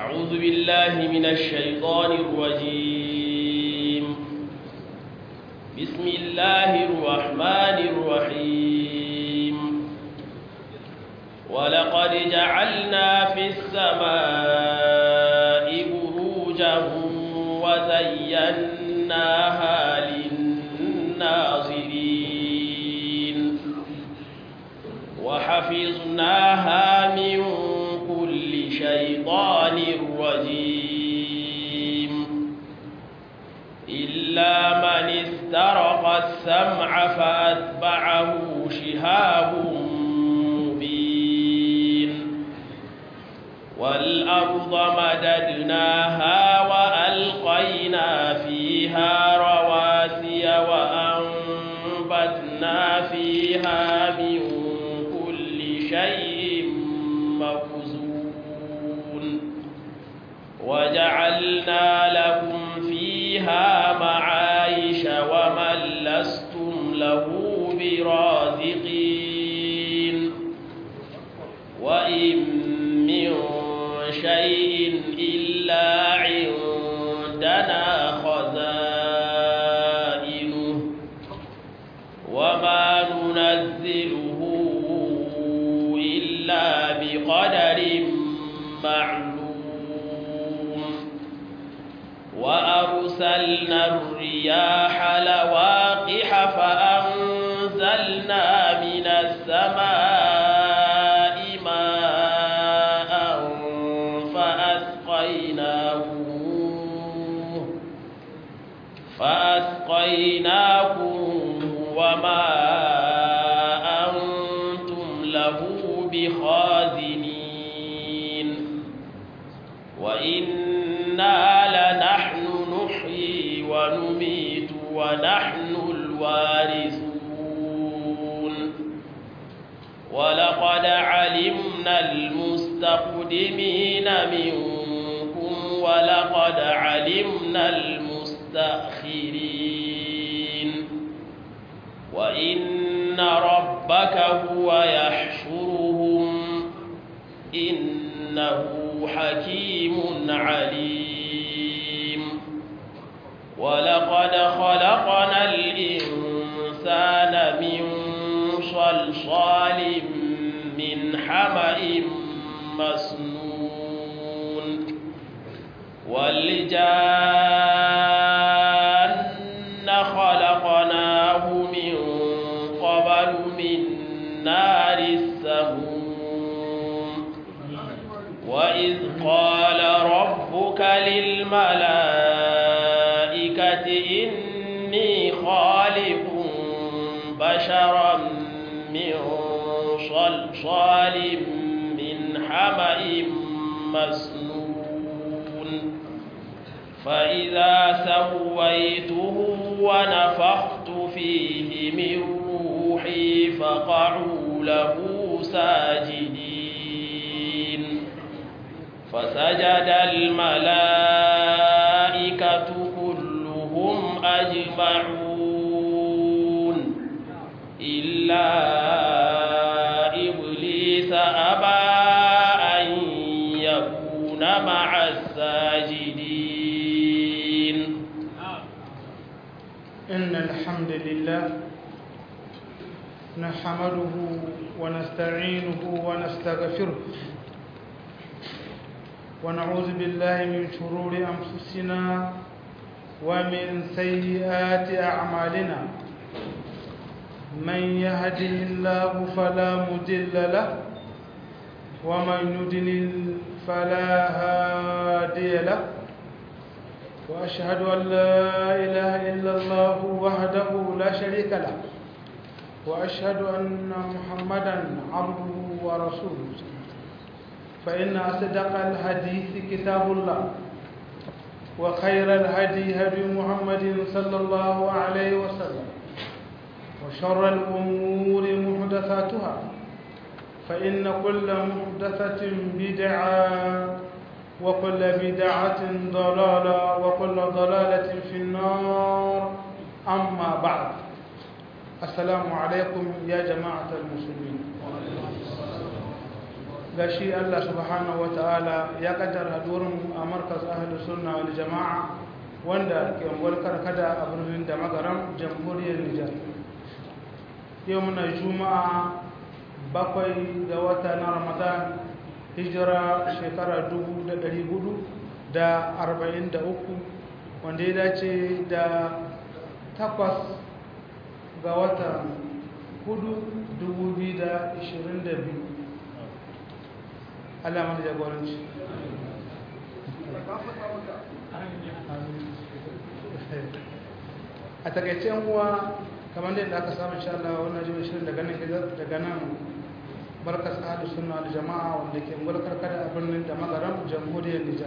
أعوذ بالله من الشيطان الرجيم بسم الله الرحمن الرحيم ولقد جعلنا في السماء بروجا وزيناها للناظرين وحفظناها من كل شيطان رجيم إلا من استرق السمع فأتبعه شهاب مبين والأرض مددناها وألقينا فيها رواسي وأنبتنا فيها من كل شيء مخزون وجعلنا لكم فيها معايش ومن لستم له برازقين وإن من شيء إلا عندنا خزائنه وما ننزله إلا بقدر معلوم وأرسلنا الرياح لواقح فأنزلنا من السماء ماء فأسقيناكم فأسقيناكم وما أنتم له بخازنين وإنا لنحن نحيي ونميت ونحن الوارثون ولقد علمنا المستقدمين منكم ولقد علمنا المستأخرين وإن ربك هو يحشرهم إنه حكيم عليم ولقد خلقنا الإنسان من صلصال من حمأ مسنون والجان خلقناه من قبل من نار السموم وإذ قال ربك للملائكة إني خالق بشرا من صلصال من حمأ مسنون فإذا سويته ونفخت فيه من روحي فقعوا له ساجدين فسجد الملائكة كلهم أجمعون إلا إبليس أبى أن يكون مع الساجدين إن الحمد لله نحمده ونستعينه ونستغفره ونعوذ بالله من شرور أنفسنا ومن سيئات أعمالنا من يهده الله فلا مضل له ومن يضلل فلا هادي له وأشهد أن لا إله إلا الله وحده لا شريك له وأشهد أن محمدا عبده ورسوله فإن أصدق الحديث كتاب الله وخير الهدي هدي محمد صلى الله عليه وسلم وشر الأمور محدثاتها فإن كل محدثة بدعة وكل بدعة ضلالة وكل ضلالة في النار أما بعد السلام عليكم يا جماعة المسلمين gashi Allah subhanahu wa ta'ala ya kaddara hadurin a markas ahalus sunna wal jama'a wanda ke unguwar karkada a birnin da magaram jamhuriyar Nijar yau muna juma'a bakwai ga wata na ramadan hijira shekara dubu da ɗari hudu da arba'in da uku wanda ya dace da takwas ga watan hudu dubu biyu da ishirin da biyu Allah mana jagoranci a takaice uwa kamar da aka samu insha Allah wannan jin shirin daga nan daga nan barkas ahlu sunna wal jamaa wanda ke mulkar kada a birnin da magaram jamhuriyar Nijar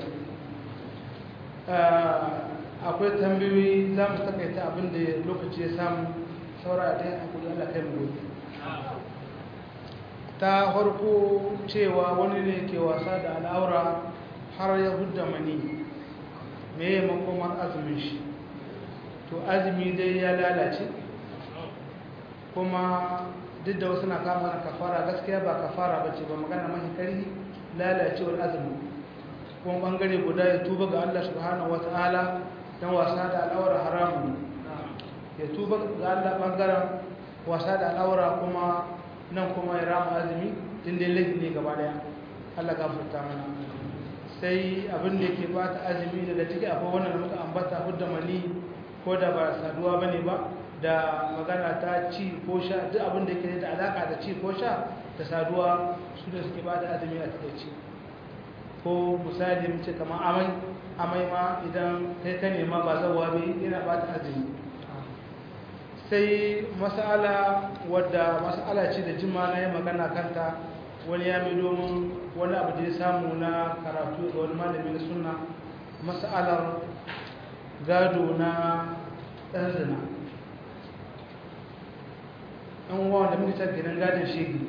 akwai tambayoyi za mu takaita abin da lokaci ya samu saura da hakuri Allah kai mu gobe ta farko cewa wani ne ke wasa da al'aura har ya hudda mani me ya makomar azumin shi to azumi dai ya lalace kuma duk da wasu na kama na kafara gaskiya ba kafara ba ce ba magana mahi ƙarfi lalacewar azumi kuma bangare guda ya tuba ga Allah subhanahu wata'ala don wasa da al'aura haramun ya tuba ga Allah bangaren wasa da al'aura kuma nan kuma ya rama azumi tun dai laifi ne gaba daya Allah gafarta mana sai abin da ke bata azumi daga ciki akwai wannan da muka ambata hudda mani ko da ba saduwa bane ba da magana ta ci ko sha duk abin da ke da alaka da ci ko sha da saduwa su da suke bata azumi a takaici ko misali mu ce kamar amai amai ma idan kai ka nema ba zawa bai yana bata azumi sai mas'ala wadda mas'ala ce da jima na yi magana kanta wani ya mai domin wani abu da ya samu na karatu da wani malami na suna mas'alar gado na ɗan zina ɗan uwa da muka tafi gidan gadon shegi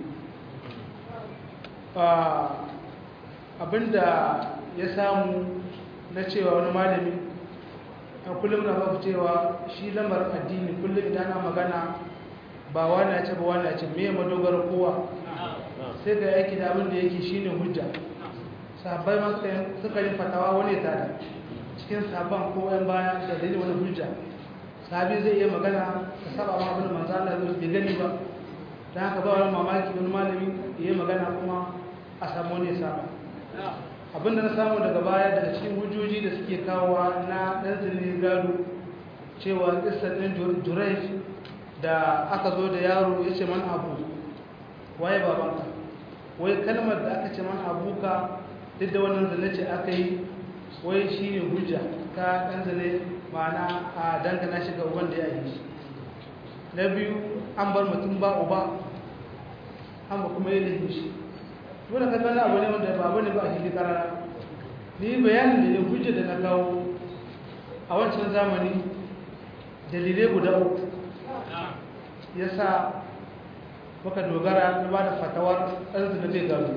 abinda ya samu na cewa wani malami a kullum na baku cewa shi lamarin addini kullum idan ana magana ba wani ya ce ba wani ya ce me madogara kowa sai ga yake da abin da yake shine hujja sahabbai ma suka yi fatawa wani tada cikin sabon ko yan baya da dalilin wani hujja sahabi zai iya magana ka saba ma abin manzo Allah zai bai gani ba dan haka ba wani mamaki wani malami ya magana kuma a samu ne saba abinda na samu daga baya daga cikin hujjoji da suke kawowa na ɗan zirni gado cewa ƙisar ɗin jurai da aka zo da yaro ya ce man abu waye babanka wai kalmar da aka ce man abuka duk da wannan zane ce aka yi wai shi ne hujja ta ɗan zane ma'ana a dangana shiga wanda ya yi shi na biyu an bar mutum ba uba an ba kuma yi laifin shi dole ka gana abu ne wanda babu ne ba a hili karara ni bayanin da ne hujja da na kawo a wancan zamani dalilai guda uku ya sa muka dogara na ba da fatawar arziki zai gano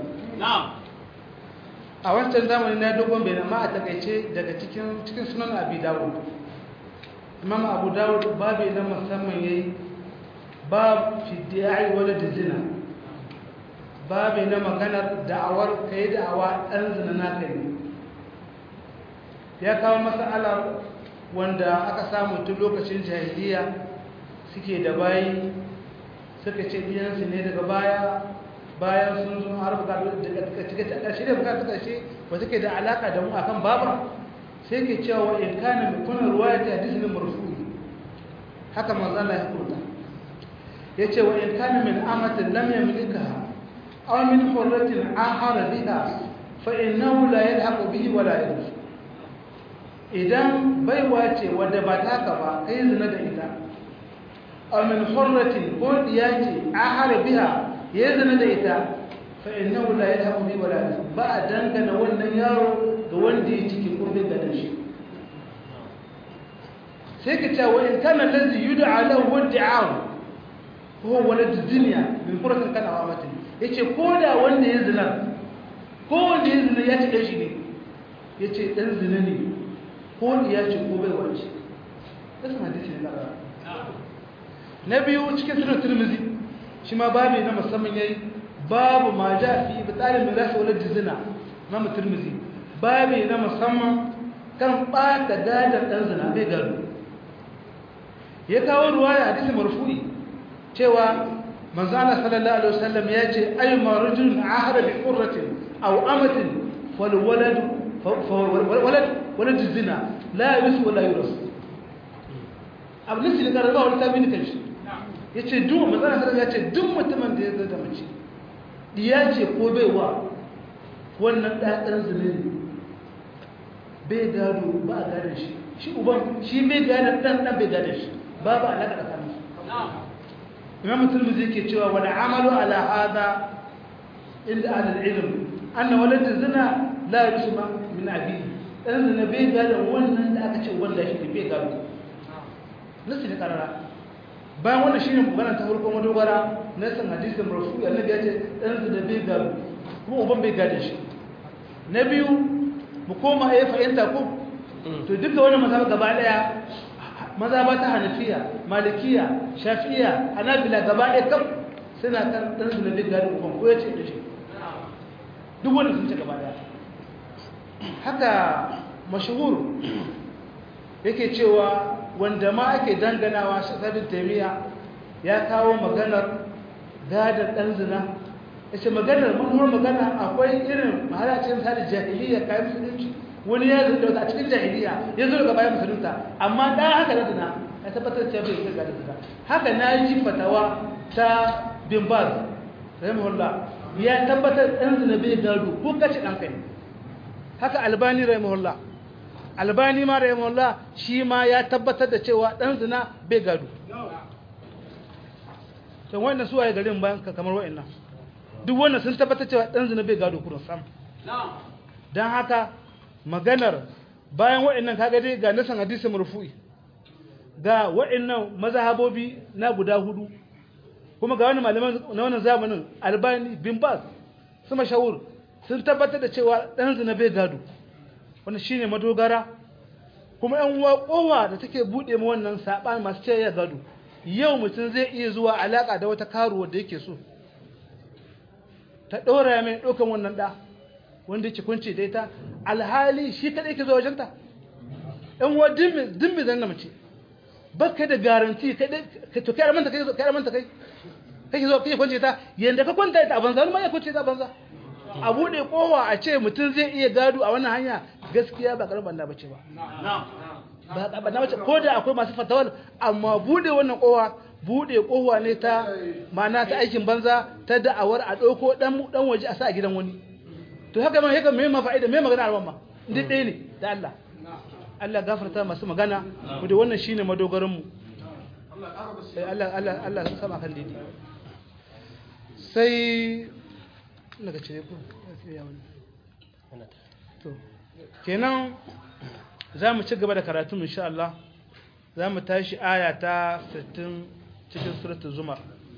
a wancan zamani na dogon bayan ma a takaice daga cikin sunan abu dawud imam abu dawud babu na musamman ya yi babu fidiyai wadda da zina babu na maganar da'awar ka yi da'awa ɗan zina naka ne ya kawo matsalar wanda aka samu tun lokacin jahiliya suke da bayi suka ce biyansu ne daga baya bayan sun zo har bukatu daga cike ta ƙarshe da bukatu ƙarshe ba suke da alaƙa da mu akan baba sai ke cewa in kana mai kuna ruwaya ta hadisi ne marfu haka manzo Allah ya kurta yace wa in kana min amatin lam yamlikaha أو من حرة آخر بها فإنه لا يلحق به ولا يرث idan baiwa ce wadda ba taka ba kai zina da ita aw min hurratin ko diya ce ahara biha ya zina da ita fa innahu la yadhabu bi wala ba a dangana wannan yaro ga wanda ya ciki kurbin da shi sai ka ce wa in kana allazi yud'a lahu wad'a'u huwa walad dunya min fursatin kana wa matin yace ko da wanda ya zina ko wanda ya zina ya ci dan shi ne yace dan zina ne ko ya ce ko bai wace kasan hadisi ne na biyu cikin sunan tirmizi shi ma babu na musamman yayi babu ma ja fi bitalin mirasi wala jizina na mutirmizi babu na musamman kan ɓata gadar ɗan zina bai gado ya kawo ruwaya hadisi marfu'i cewa manzo Allah sallallahu alaihi wasallam ya ce ay marujun ahara bi qurratin aw amatin fal walad walad walad zina la yusu wala yuras abu nisi da karaba wani tabi kan shi yace duk manzo Allah sallallahu ya ce duk mutumin da ya zo da mace diya ce ko baiwa wannan ɗaɗan zina ne bai gado ba a gadon shi shi uban shi bai gadon ɗan ɗan bai gadon shi babu alaƙa da kansu imam musulmi zai ke cewa wani amalu ala hada inda alal ilm anna walad zina la yusma min abi dan zina bai gadon wannan da aka ce wanda shi bai gado nasu ne karara bayan wannan shine magana ta farko madogara na san hadisin rasul annabi ya ce dan zina bai gado kuma uban bai gadon shi na biyu mu koma ya fahimta ko to duka wani mazhab gaba daya mazhaba ta hanafiya malikiya shafi'iya hanabila gaba daya kam suna kan dan su da gari uban ko yace da shi duk wanda sun ce gaba daya haka mashhur yake cewa wanda ma ake danganawa sabin taimiya ya kawo maganar gadar dan zina yace maganar manuwar magana akwai irin mahalacin misali jahiliya kayan musulunci wani ya zo daga cikin jahiliya ya zo daga bayan musulunta amma da haka da zina ya tabbatar cewa bai kai da zina haka na yi fatawa ta bin baz rahimahullah ya tabbatar dan zina bai gado ko kace dan kai haka albani rahimahullah albani ma rahimahullah shi ma ya tabbatar da cewa dan zina bai gado to wannan su waye garin bayan kamar wa'annan duk wannan sun tabbatar cewa dan zina bai gado kurun sam dan haka maganar bayan wa'annan kaga dai ga nasan hadisi marfu'i ga wa'annan mazhabobi na guda hudu kuma ga wani malaman na wannan zamanin albani bin baz su mashahur sun tabbatar da cewa dan zina bai gado wannan shine madogara kuma yan uwa kowa da take bude mu wannan saban masu cewa ya gado yau mutum zai iya zuwa alaka da wata karuwa da yake so ta ɗora mai ɗaukan wannan ɗa wanda yake kunce da ita alhali shi kaɗai ke zuwa wajenta ɗan wa dimmi zan na mace ba ka da garanti to kai manta kai kai manta kai kake zo kake kwance ta yanda ka kwanta ita a banza wani ma ya kwance ta a banza a buɗe kowa a ce mutum zai iya gado a wannan hanya gaskiya ba karamar banda bace ba ba banda bace ko da akwai masu fatawar amma buɗe wannan kowa buɗe kowa ne ta mana ta aikin banza ta da'awar a ɗauko ɗan waje a sa a gidan wani to haka man haka me ma fa'ida me magana alwan ma duk ɗaya ne da Allah Allah gafarta masu magana mu da wannan shine madogaran mu sai Allah Allah Allah sama kan didi sai daga cire ku to kenan za mu ci gaba da karatu insha Allah za mu tashi aya ta 60 cikin suratul zumar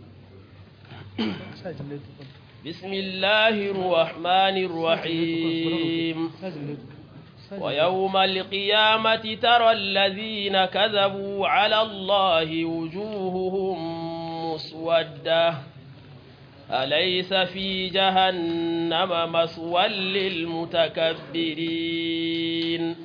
بسم الله الرحمن الرحيم ويوم القيامة ترى الذين كذبوا على الله وجوههم مسودة أليس في جهنم مسوى للمتكبرين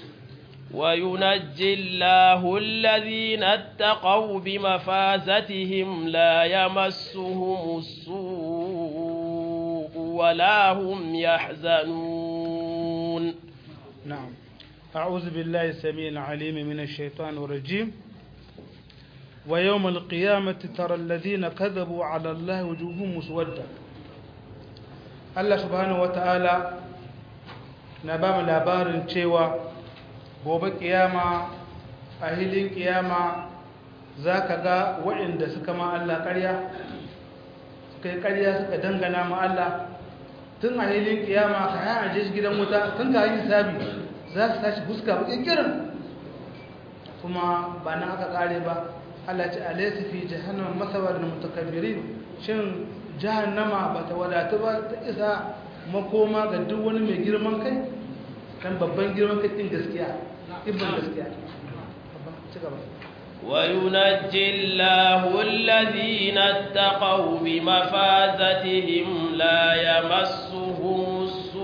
وينجي الله الذين اتقوا بمفازتهم لا يمسهم السوء ولا هم يحزنون نعم أعوذ بالله السميع العليم من الشيطان الرجيم ويوم القيامة ترى الذين كذبوا على الله وجوههم مسودة الله سبحانه وتعالى نبام labarin cewa gobe kiyama a hilin kiyama za ka ga waɗanda suka ma Allah ƙarya suka yi ƙarya suka dangana ma Allah tun a hilin kiyama ka yi aje shi gidan wuta tun ka yi sabi za su tashi fuska baƙin kirin kuma ba nan aka ƙare ba Allah ce alaysa fi jahannama masawar da mutakabbirin shin jahannama ba ta wadatu ba ta isa makoma ga duk wani mai girman kai kan babban girman kai din gaskiya ibn gaskiya ci gaba وينجي الله الذين اتقوا بمفازتهم لا يمسهم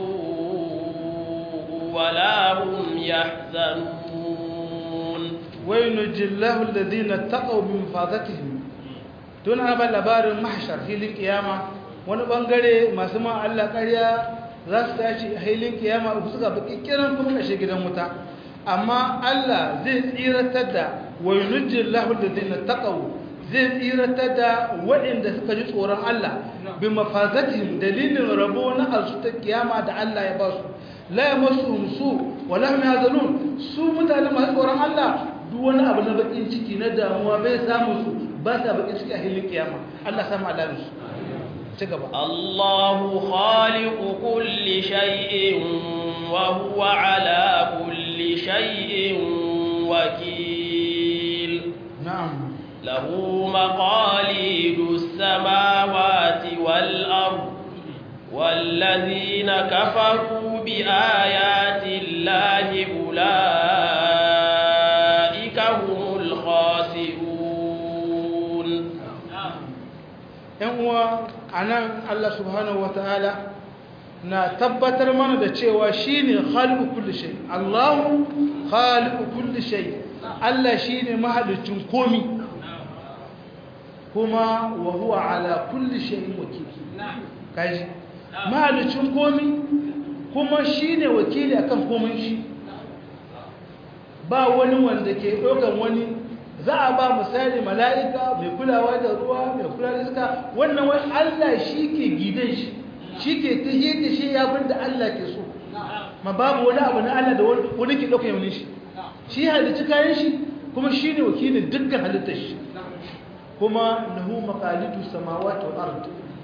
السوء ولا هم يحزنون وينجي الله الذين اتقوا بمفازتهم دون أبا لبار محشر في القيامة wani bangare masu ma Allah ƙarya za su tashi a hailin kiyama uku suka baki kiran kuma kashe gidan wuta amma Allah zai tsiratar da wa yunjil lahu alladhina taqaw zai tsiratar da waɗanda suka ji tsoron Allah bi mafazatihim dalilin rabo na arsu ta kiyama da Allah ya ba su la yamassuhum su wa la hum yahzanun su mutane masu tsoron Allah duk wani abu na bakin ciki na damuwa bai samu su ba sa bakin ciki a hilin kiyama Allah sama alamin su ci gaba الله خالق كل شيء وهو على كل شيء وكيل na'am له مقاليد السماوات والأرض والذين كفروا بآيات الله أولئك هم الخاسرون yan uwa anan Allah subhanahu wataala na tabbatar mana da cewa shine khaliqu kulli shay Allahu khaliqu kulli shay Allah shine mahalicin komi kuma wa huwa ala kulli shay'in wakil kaji mahalicin komi kuma shine wakili akan komai shi ba wani wanda ke ɗaukan wani za a ba misali mala'ika mai kulawa da ruwa mai kula da iska wannan wai Allah shi ke gidan shi shi ke ta da shi ya bin da Allah ke so ma babu wani abu na Allah da wani ke ɗauka yaunin shi shi halitta kayan shi kuma shi ne wakilin dukkan halittar shi kuma lahu maqalidu samawati wal ard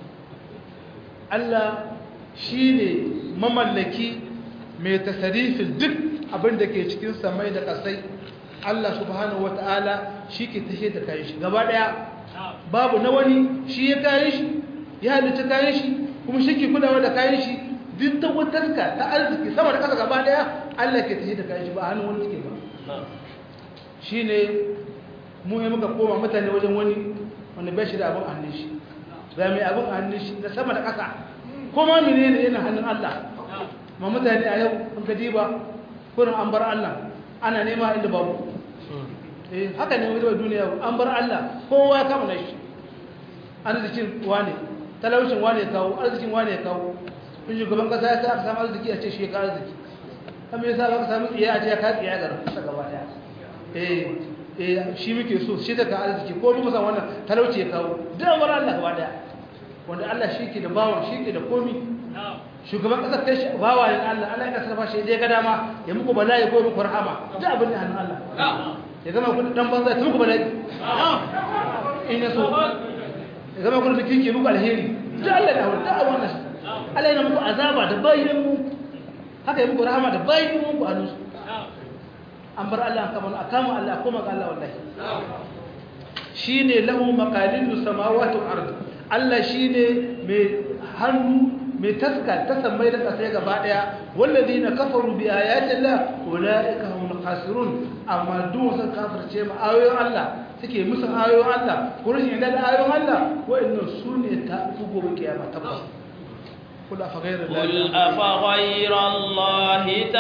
Allah shi ne mamallaki mai tasarifin duk abin da ke cikin samai da ƙasai Allah subhanahu wata'ala shi ke tashe da kayan shi gaba ɗaya babu na wani shi ya kayan shi ya halitta kayan shi kuma shi ke kulawa da kayan shi duk ta wutarka ta arziki sama da ƙasa gaba ɗaya Allah ke tashe da kayan shi ba a hannun wani take ba shi ne mu yi muka koma mutane wajen wani wanda bai shi da abin hannun shi ga mai abin hannun shi da sama da ƙasa kuma mene ne yana hannun Allah ma mutane a yau in ka diba kurin an bar Allah ana nema inda babu eh haka ne wajen duniya an bar Allah kowa ya kama nashi arzikin wane talaucin wane ya kawo arzikin wane ya kawo in shugaban kasa ya sa aka samu arziki a ce shi ya kawo arziki kan me yasa aka samu tsiya a ce ya kawo tsiya ga rasa gaba daya eh eh shi muke so shi da ka arziki ko mu san wannan talauci ya kawo da bar Allah gaba daya wanda Allah shi ke da bawan shi ke da komi shugaban kasar kai shi bawa ne Allah Allah ya sarrafa shi dai ga dama ya muku bala'i ko muku rahama duk abin da hannun Allah ya zama kun dan banza ta muku bala'i in ya so ya zama kun da kike muku alheri duk Allah da hawa duk wannan Allah yana muku azaba da bayin mu haka ya muku rahama da bayin mu ku hannun su an bar Allah kamar akama Allah kuma ga Allah wallahi shine lahu maqalidu samawati wal ard Allah shine mai hannu mai taska ta sammai da ƙasai gaba ɗaya wallazi na kafaru bi ayatin la ulaika humul khasirun amma duk sun kafirce mu ayoyin Allah suke musu ayoyin Allah ko rashin yarda da ayoyin Allah wa'annan su ne ta fugo ba kiyama tabbas kul afa ghayra قل أفغير الله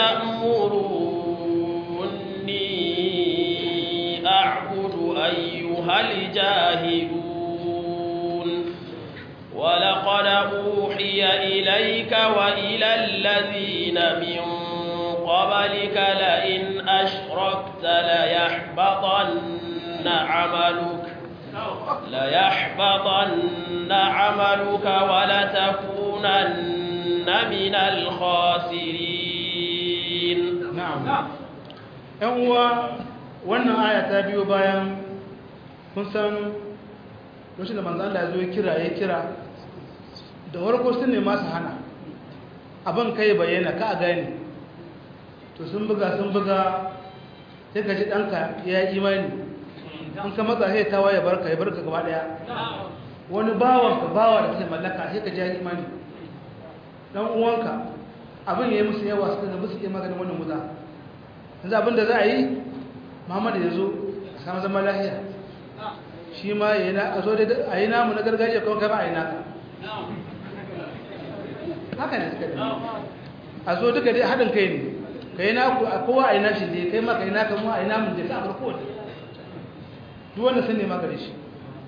تأمروني أعبد أيها الجاهلون ولقد أوحي إليك وإلى الذين من قبلك لئن أشركت ليحبطن عملك ليحبطن عملك ولتكونن من الخاسرين na'am yan uwa wannan aya ta biyo bayan kun san lokacin da manzo Allah ya zo ya kira ya kira da warko sun ne masu hana abin kai bayyana ka gane to sun buga sun buga sai ka ji ɗanka ya yi imani in ka matsa sai ta waye barka ya barka gaba ɗaya wani bawanka bawa da kai mallaka sai ka ji ya yi imani dan uwanka abin ya yi musu yawa suka ga musu iya maganin wannan wuta yanzu abin da za a yi muhammadu ya zo samu zama lahiya shi ma a zo da a yi namu na gargajiya kuma kai ba a yi naka haka ne suka a zo duka dai haɗin kai ne ka yi naku a kowa a yi nashi ne kai ma ka yi naka mu a yi namun da ka farko ne duk wanda sun nema gare shi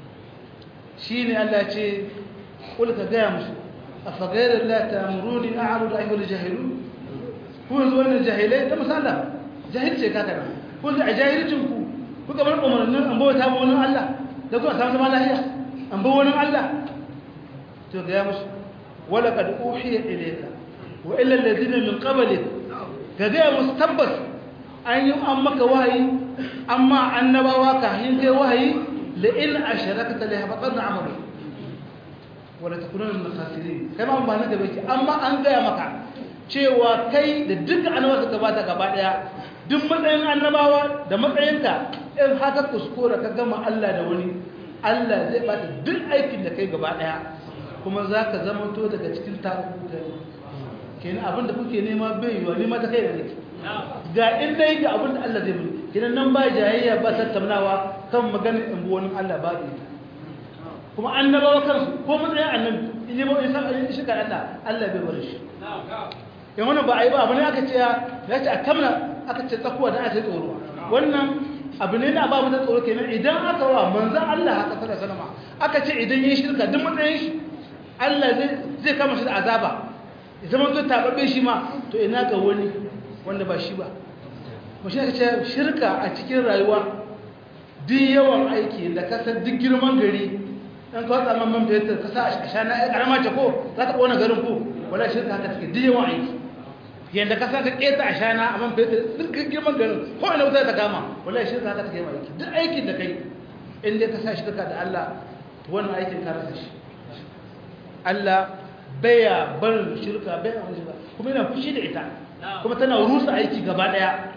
shi ne Allah ce kul ka gaya musu a fagairar la ta muruni a aru da ayyuhal jahilu ku yanzu wannan jahilai ta musalla jahilce ka kana ku a jahilcin ku ku ga bar umarnin an bauta ma wani Allah da ku a samu zama lafiya an bar wani Allah to gaya musu wala kad uhiya ilayka wa illa alladhina min qablik ka gaya musu tabbas an yi an maka wahayi amma annabawa ka hin kai wahayi la in asharakta la yahbatanna amalu wala takununa min khasirin kai ma ba na gabe ki amma an gaya maka cewa kai da duk annabawa suka bata gaba daya duk matsayin annabawa da matsayinka in haka kuskura ka gama Allah da wani Allah zai bata duk aikin da kai gaba daya kuma zaka zama to daga cikin tabu kenan abin da kuke nema bai yiwa nema ta kai da nake ga in dai ga abin da Allah zai mun kenan nan ba jayayya ba tattaunawa kan maganar in bu wani Allah ba bai kuma annabawa kansu ko matsayin annabi in yi ba in san in shi kan Allah Allah bai bar shi in wannan ba a yi ba abu ne aka ce ya ce a kamna aka ce tsakuwa da aka tsoro wannan abu ne na ba mu da tsoro kenan idan aka wa manzon Allah haka sallallahu alaihi wasallam aka ce idan yi shirka duk matsayin shi Allah zai zai kama shi da azaba zama to tababbe shi ma to ina ga wani wanda ba shi ba mu shi ce shirka a cikin rayuwa duk yawan aiki da kasar duk girman gari dan ka watsa man man fetur ka sa a shana ya karama ce ko za ta kona garin ko wala shirka haka take duk yawan aiki yanda ka sa ka keta a shana a man fetur duk girman garin ko ina wuta ta kama wala shirka haka take yawan aiki duk aikin da kai in dai ka sa shirka da Allah wannan aikin ka rasa shi Allah baya barin shirka baya wani shirka kuma yana fushi da ita kuma tana rusa aiki gaba daya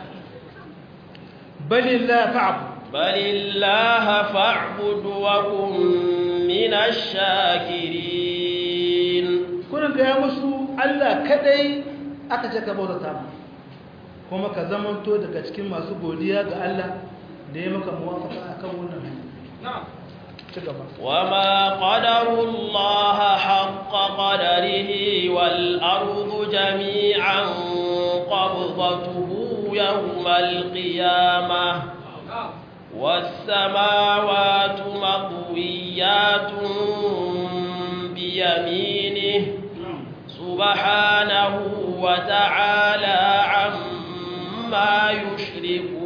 balillah fa'bud balillah fa'bud wa kun minash shakirin kurin ga ya musu Allah kadai aka ce ka bauta ma kuma ka zamanto daga cikin masu godiya ga Allah da ya maka muwafaka akan wannan na'am وما قدروا الله حق قدره والأرض جميعا قبضته يوم القيامة والسماوات مطويات بيمينه سبحانه وتعالى عما يشركون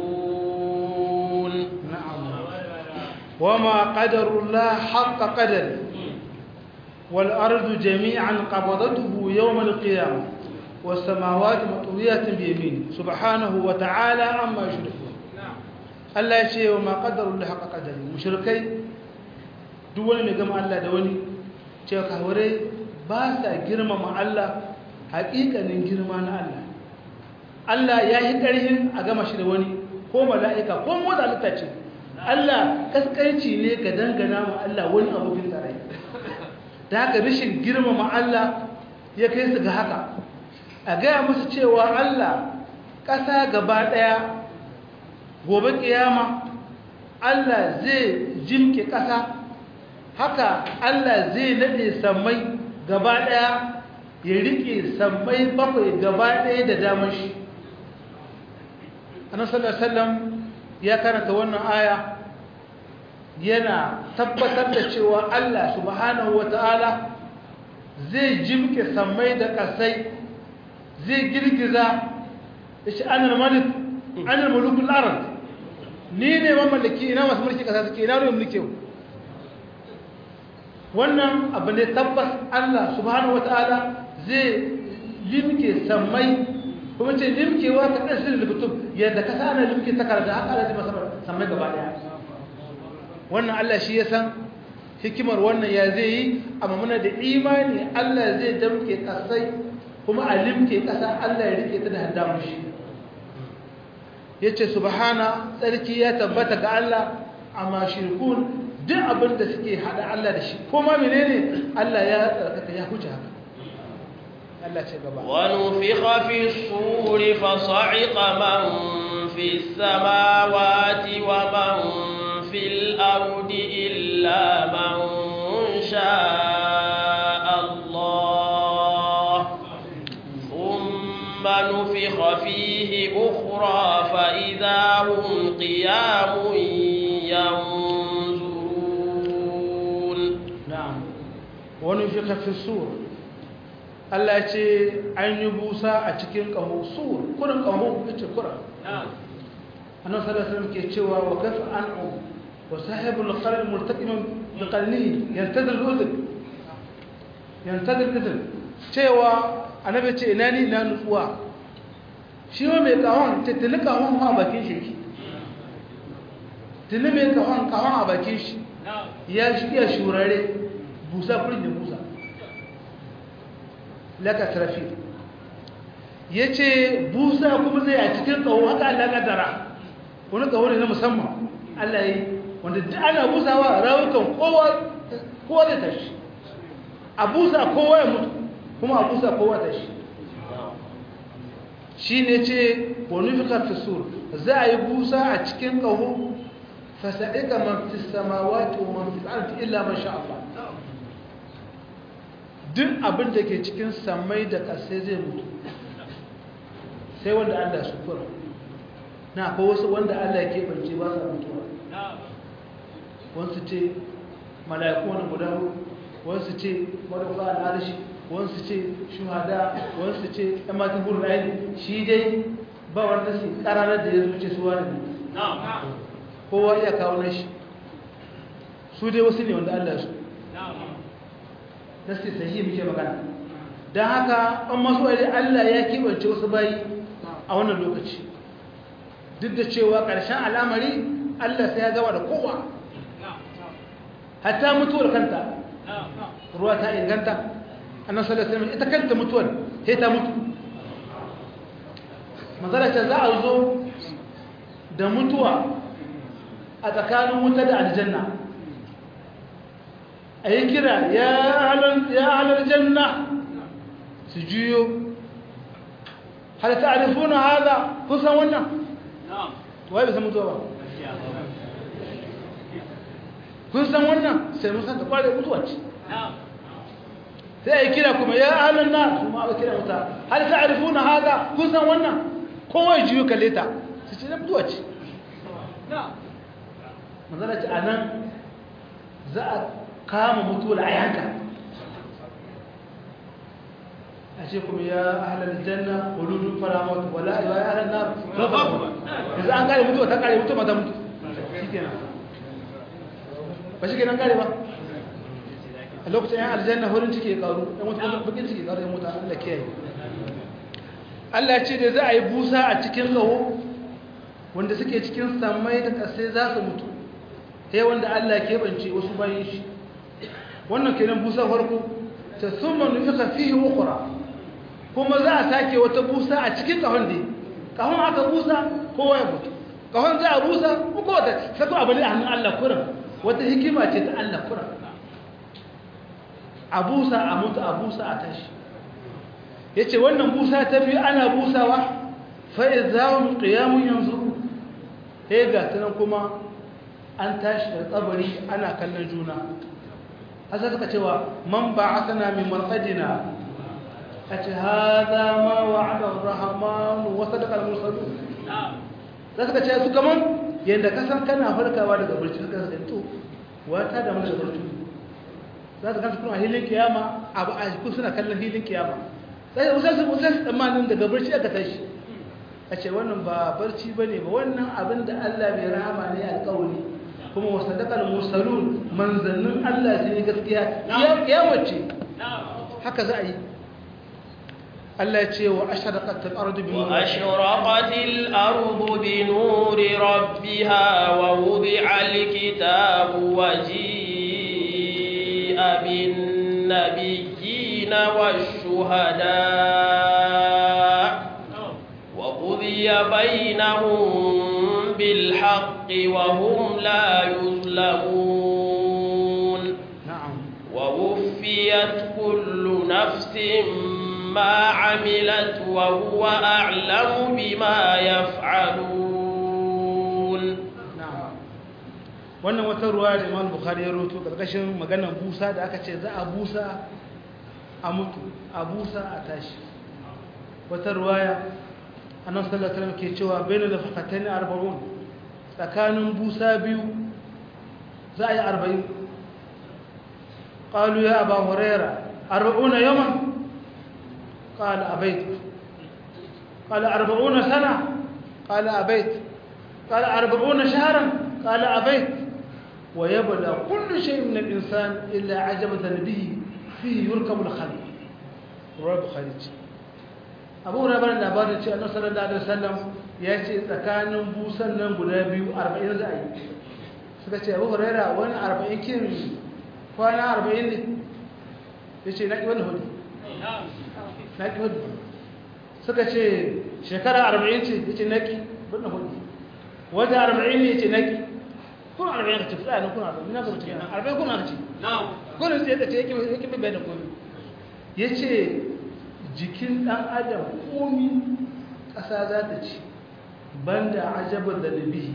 وما قدر الله حق قدره والأرض جميعا قبضته يوم القيامة والسماوات مطويات بيمينه سبحانه وتعالى عما يشركون الله يشيء وما قدر الله حق قدره مشركي دول mai gama Allah da wani cewa kawarai ba sa girmama Allah haƙiƙanin girma na Allah Allah ya yi ƙarhin a gama shi da wani ko mala'ika ko motsa halitta ce Allah kaskanci ne ka dangana ma Allah wani abokin tarayya da haka rashin girmama Allah ya kai su ga haka a gaya musu cewa Allah ƙasa gaba ɗaya gobe ƙiyama Allah zai jimke ƙasa haka Allah zai naɗe sammai gaba ɗaya ya riƙe sammai bakwai gaba ɗaya da damar shi annabi sallallahu alaihi wasallam ya karanta wannan aya yana tabbatar da cewa Allah subhanahu wata'ala zai jimke sammai da kasai zai girgiza shi anil malik anil mulukul ard ni ne mamallaki ina masu mulki kasa suke ina ruwan mulki wannan abu ne tabbas Allah subhanahu wata'ala zai limke sammai kuma ce limkewa ka ɗan sirri lubutum yadda ka sa ana limke takarda haka ala zai masamar sammai gaba ɗaya wannan Allah shi ya san hikimar wannan ya zai yi amma muna da imani Allah zai damke ƙasai kuma a limke ƙasa Allah ya rike ta da haddamun shi ya ce subhana tsarki ya tabbata ga Allah amma shirkun duk abin da suke haɗa Allah da shi kuma menene Allah ya tsarkaka ya huce haka ونفخ في الصور فصعق من في السماوات ومن في الأرض إلا من شاء الله ثم نفخ فيه أخرى فإذا هم قيام ينظرون na'am wani fi kafin sur Allah ya ce an yi busa a cikin ƙaho sur kurin ƙaho ya ce kura annan salasalam ke cewa wa kafa an'u wa sahibul qarar murtaqimin bi qalni yantadir udhun yantadir udhun cewa annabi ce ina ni na nutsuwa shi ma mai ƙahon ce tuni ƙahon ma bakin shi tuni mai ƙahon ƙahon a bakin shi ya shi iya shurare busa kurin da busa laka tarafi ya ce busa kuma zai a cikin tsawo haka Allah kadara wani tsawo ne na musamman Allah yi wanda duk ana busawa rawukan kowa da tashi a busa kowa ya mutu kuma a busa kowa tashi shi ne ce wani fikar fisur za a yi busa a cikin ƙaho fasa'ika man fi samawati wa man fi ardi illa man sha Allah duk abin da ke cikin samai da ƙasai zai mutu sai wanda Allah su kura na akwai wasu wanda Allah ya keɓance ba sa mutuwa wasu ce mala'iku wani guda wasu ce marufa al'arshi wasu ce shuhada wasu ce ɗan matan burin aini shi dai ba wanda su ƙararar da ya zuce su wani ne kowa iya kawo na shi su dai wasu ne wanda Allah su nasi sahihi muke magana don haka an masu wani Allah ya keɓance wasu bayi a wannan lokaci duk da cewa ƙarshen al'amari Allah sai ya gama da kowa hatta mutuwar kanta ruwa ta inganta annan sallallahu ita kanta mutuwar sai ta mutu manzala ce za a zo da mutuwa a tsakanin wuta da aljanna a yi kira ya halar janna su juyo hal ta arifuna haza kusan wannan wai bisa mutuwa ba kun san wannan sai mun san ta kware mutuwa ce sai a yi kira kuma ya halar na su ma a kira wuta hal ta arifuna haza kun san wannan kowai juyo kalle ta su ce na mutuwa ce manzana ce a nan za a kama mutuwar a yanka a ce kuma ya ahalar janna huludun faramot wala ya ahalar na rafa yanzu an kare mutuwa ta kare mutuwa mata mutu shi kenan ba shi kenan kare ba a lokacin yan aljanna horin ciki ya karu yan mutu bakin ciki ya karu yan mutu allah kiyaye allah ce da za a yi busa a cikin kawo wanda suke cikin samai da ƙasai za su mutu sai wanda Allah keɓance wasu bayan shi wannan kenan busa farko ta summa nufika fihi ukhra kuma za a sake wata busa a cikin kahon da kahon aka busa kowa ya mutu kahon za a busa ko wata sako abu ne a hannun Allah kuran wata hikima ce ta Allah kuran a busa a mutu a busa a tashi yace wannan busa ta biyu ana busawa fa idza qiyamun yanzuru sai ga tunan kuma an tashi da tsabari ana kallon juna hasa suka cewa man ba a sana min marfadina a ce haza ma wa adar rahamanu wasu da kalmar sadu za suka ce su kaman yadda kasan kana farkawa daga barci suka suka to wata da mana da barci za su kansu kuma a hilin kiyama abu a jikin suna kallon hilin kiyama sai wasu su wasu tsammanin daga barci aka tashi a ce wannan ba barci ba ne ba wannan abin da Allah mai rahama ne alƙawari kuma wasu daƙar musalun manzannin Allah su ne gaskiya ya wace haka za a yi Allah ya ce wa ashiraqatil ardu bi wa ashraqatil ardu bi nuri rabbiha wa wudi'a alkitabu wa ji'a bin nabiyyina wash-shuhada وقضي بينهم بالحق وهم لا يظلمون نعم ووفيت كل نفس ما عملت وهو أعلم بما يفعلون wannan wata ruwa da imam bukhari ya roto karkashin maganar busa da aka ce za a busa a mutu a busa a tashi wata ruwaya annan sallallahu alaihi ke cewa bainu da fakatan arba'un tsakanin busa biyu za a yi arba'in qalu ya aba huraira arba'una yawman qala abaitu قال أربعون سنة قال أبيت قال أربعون شهرا قال أبيت ويبلى كل شيء من الإنسان إلا عجبة به فيه يركب الخلق رواه البخاري abu hurairah da labarin ce annabi sallallahu alaihi wasallam ya ce tsakanin busan nan guda biyu 40 za a yi suka ce abu hurairah wani 40 kin kwana 40 ne yace na ki wannan hudu na ki hudu suka ce shekara 40 ce yace na ki wannan hudu wata 40 ne yace na ki kun 40 ka ce tsaya ne kun 40 na ga mutum 40 kun aka ce na'am kun sai da ce yake yake bai da komai yace jikin ɗan adam komi ƙasa za ta ci banda ajabar da nabihi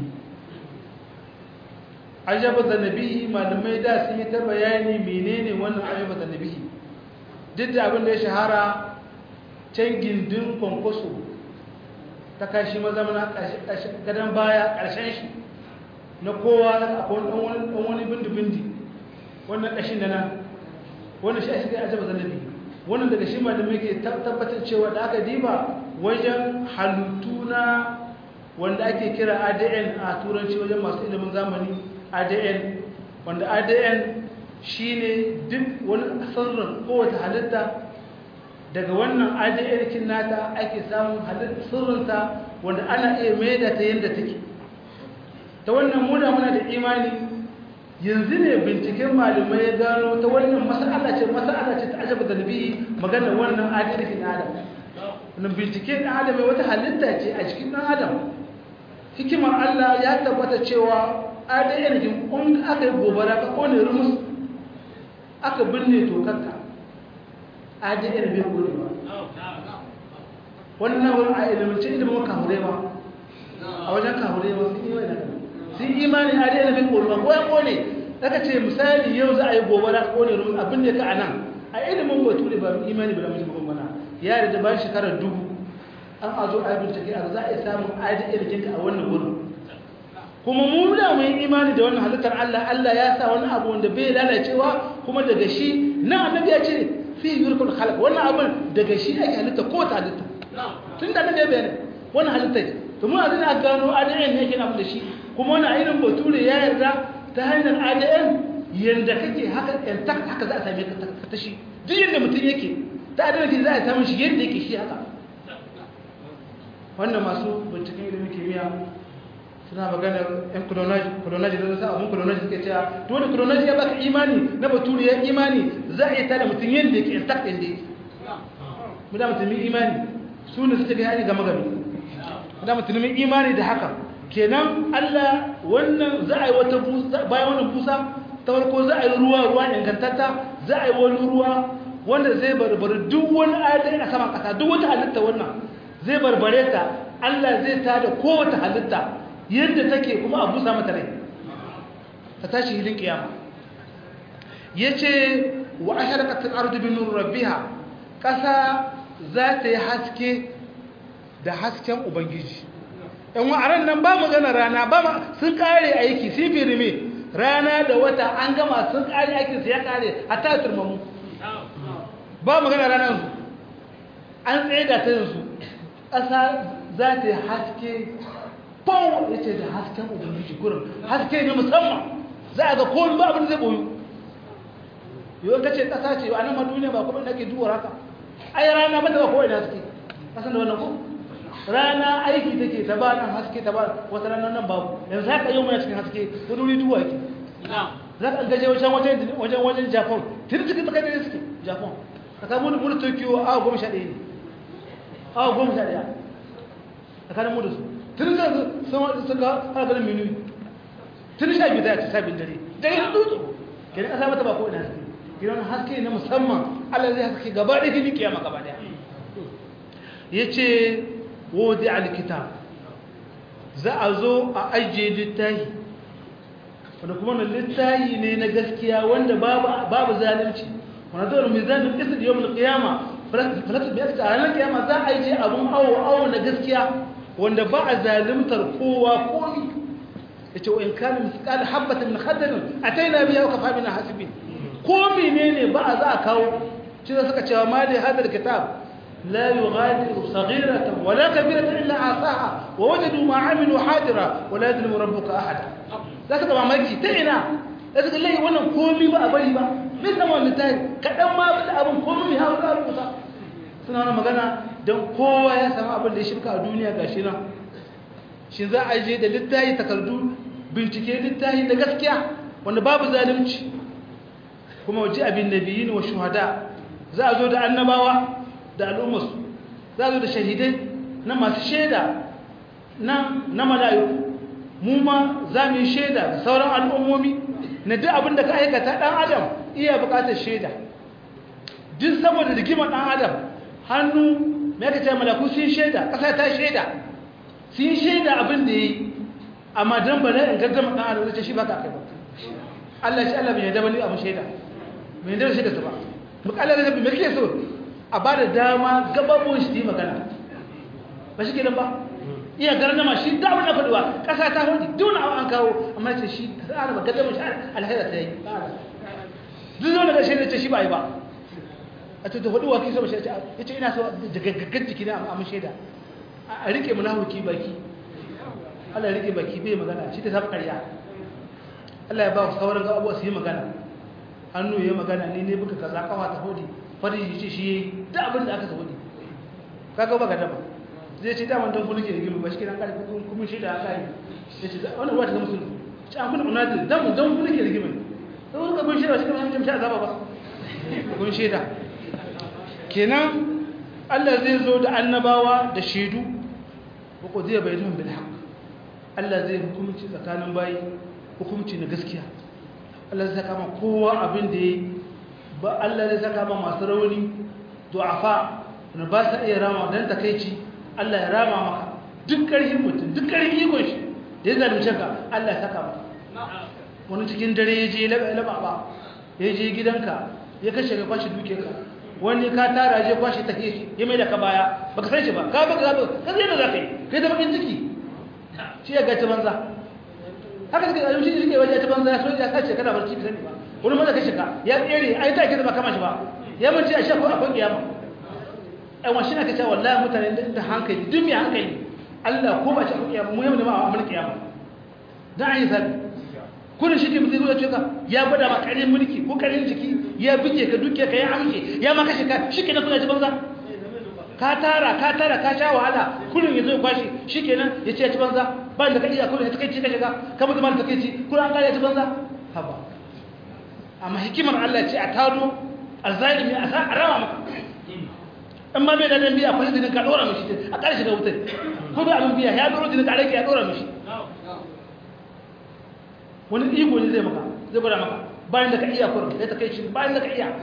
ajabar da nabihi malamai da sun yi ta bayani menene wannan ajabar da nabihi duk da abin da ya shahara can gindin kwankwaso ta kashi mazamana gadon baya ƙarshen shi na kowa akwai ɗan wani bindi-bindi wannan ƙashin da nan wannan shi a shiga ajabar da nabihi wannan daga shi ma da muke tabbatar cewa da aka diba wajen halittu na wanda ake kira ADN a turanci wajen masu ilimin zamani ADN wanda ADN shine duk wani sirrin kowace halitta daga wannan ADN kin nata ake samun halitta sirrinta wanda ana iya maida ta yadda take ta wannan muna muna da imani yanzu ne binciken malamai ya gano ta wannan mas'ala ce mas'ala ce ta ajaba da nabi magana wannan adalci na adam wannan bincike na adam wata halitta ce a cikin dan adam hikimar Allah ya tabbata cewa adalci kun aka yi gobara ka kone rumus aka binne tokarka adalci bai gode ba wannan wurin a ilimance ilimin kahure ba a wajen kahure ba sun yi wani sun imani a daina bin ƙorma ko ya ƙone daga ce misali yau za a yi gobara ƙone rumun abin da ka a nan a ilimin batu ne ba imani ba da mace bakon mana ya da bayan shekarar dubu an a zo a yi bincike a za a yi samun aidi irkinka a wannan wurin kuma mu da mu yi imani da wannan halittar Allah Allah ya sa wani abu wanda bai lalacewa kuma daga shi na annabi ya ce fi yurkul khalq wannan abin daga shi ake halitta ko ta halitta tun da annabi ya bayyana wannan halitta to mu a zina gano ADN ne yake na da shi kuma wani irin bature ya yarda ta hanyar adn yadda kake haka yantak haka za a same ka ta shi duk yadda mutum yake ta adn ke za a samun shi yadda yake shi haka wannan masu binciken ilimin kimiyya suna maganar yan kulonaji da zasu abun kulonaji suke cewa to wani kulonaji ya baka imani na bature ya imani za a yi tada mutum yadda yake yantak ɗin da yake mu da mutumin imani su ne suke ga yaji gama gami mu da mutumin imani da haka kenan Allah wannan za a yi wata busa bayan wannan busa ta farko za a yi ruwa ruwa ingantatta za a yi wani ruwa wanda zai barbare duk wani adai a saman kasa duk wata halitta wannan zai barbare ta Allah zai tada kowace halitta yadda take kuma a busa mata rai ta tashi hilin kiyama yace wa asharaqat al-ardu bi nur rabbiha kasa za ta yi haske da hasken ubangiji yan wa'aran nan ba magana rana ba sun kare aiki sun firme rana da wata an gama sun kare aikin su ya kare a ta turmamu ba magana rana su an tsaye da ta yanzu ƙasa za ta yi haske pau ya ce da hasken ubangiji gurin haske ne musamman za a ga komi ba abin zai boyu yau ka ce ƙasa ce a nan ma duniya ba kuma da ke duwar haka ai rana ba ta ba kowai da haske ƙasan da wannan ko rana aiki take ta ba nan haske ta ba wata rana nan babu yanzu haka yau muna cikin haske wani wuri duwa yake za ka gaje wajen wajen wajen wajen japan tun cikin tsakar da suke japan ka samu wani tokyo awa goma sha ɗaya ne awa goma sha ɗaya tsakanin mu da su tun da sun suka har ganin minu tun sha biyu da sha biyu dare dare da dutse kenan ƙasa mata ba ko ina haske gidan haske na musamman allah zai haske gaba ɗaya gini kiyama gaba ɗaya ya ce wodi alkitab za a zo a ajiye littahi wanda kuma wannan littayi ne na gaskiya wanda babu babu zalunci wanda dole mizanin qisd yawmul qiyama falatu bi a ranar kiyama za a yi je abun awo awo na gaskiya wanda ba a zalimtar kowa komi yace wa in kana misqal habatin min khardal ataina biha wa kafa bina hasibin ko menene ba a za a kawo shi da suka cewa mali hadal kitab la yughadiru saghiratan wala kabiratan illa asaha wa wajadu ma amilu hadira wala yadlimu rabbuka ahada zaka ga mamaki ta ina zaka ga lai wannan komi ba a bari ba min nan wannan tayi kadan ma da abun komi ha za a rubuta suna wannan magana dan kowa ya samu abin da ya shirka a duniya gashi nan shi za a je da littafi takardu bincike littafi da gaskiya wanda babu zalunci kuma waje abin nabiyin wa shuhada za a zo da annabawa da al'ummarsu za a zo da shahidai na masu shaida na na mala'iku mu ma za mu yi shaida da sauran al'ummomi na duk abin da ka aikata dan adam iya bukatar shaida duk saboda rigimar dan adam hannu me ka ce malaku sun shaida ƙasa ta shaida sun shaida abin da yi amma dan bala in gaggama dan adam ce shi ba ka kai ba Allah shi Allah bai yarda bane abin shaida bai yarda shaida su ba mukallar da me kake so a ba da dama gababon shi yi magana ba shi kenan ba iya garnama shi da abin da faduwa ƙasa ta hudu duk an kawo amma ce shi ta ba gaggama shi alhaira ta yi duk zo daga shaida ce shi ba yi ba a ce da hudu wa kisa mashi ya ce ina so da gaggagar jiki na amma shaida a rike munafiki baki Allah ya rike baki bai magana shi ta samu ƙarya Allah ya ba sauran ga abuwa su yi magana hannu ya magana ni ne buka kaza kawa ta hudi fariji ce shi da abin da aka sa hudi kaga ba ga dama zai ce daman don kulike rigimi ba shi kiran kare kuma shi da aka yi ya ce wannan ruwa ta zama sulhu ce an kuna unazir dan don kulike rigimi don wani kabin shaida shi kuma hamjin sha azaba ba kun shaida kenan Allah zai zo da annabawa da shaidu ko zai bayyana bil haqq Allah zai hukunci tsakanin bayi hukunci na gaskiya Allah zai saka ma kowa abin da yayi ba Allah zai saka ma masu rauni du'afa na ba sa iya rama dan takeici Allah ya rama maka duk karfin mutum duk karfin ikon shi da ya zalunce ka Allah ya saka maka wani cikin dare ya je laba ba ya je gidanka ya kashe ka kwashi duke ka wani ka tara je kwashi ta shi ya mai da ka baya baka san shi ba ka baka zaba ka zai da zaka yi kai da bakin ciki shi ya gaci banza haka suka yi shi suke waje ta banza ya so ya sace kana barci bi sani ba wani maza kashe ka ya tsere ai ta ke da ba kama shi ba ya mace a shafa akwai kiyama ai wani shine ka ce wallahi mutane da hankali duk mai hankali Allah ko ba ci akwai kiyama mu yau ne ma a mulki kiyama dan ai sabi kudin shi ke mutum zuwa cuka ya gwada ma karin mulki ko karin jiki ya bige ka duke ka ya amshe ya maka shi ka shi ke na kuna ji banza ka tara ka tara ka sha wahala kudin ya zo kwashi shi ke nan ya ce ya ci banza ba da ka iya kudin ya takaici ka shiga ka mutu ma da takaici kudin an kare ya ci banza haba amma hikimar Allah ce a taro a zalimi a sa a rama maka in ma bai da dan biya kwashi dinin ka dora mishi a kare shi da wutar ko bai abin biya ya dora dinin ka rage ya dora mishi wani iko ne zai maka zai gwada maka bayan da ka iya kurin zai ta kai shi bayan da ka iya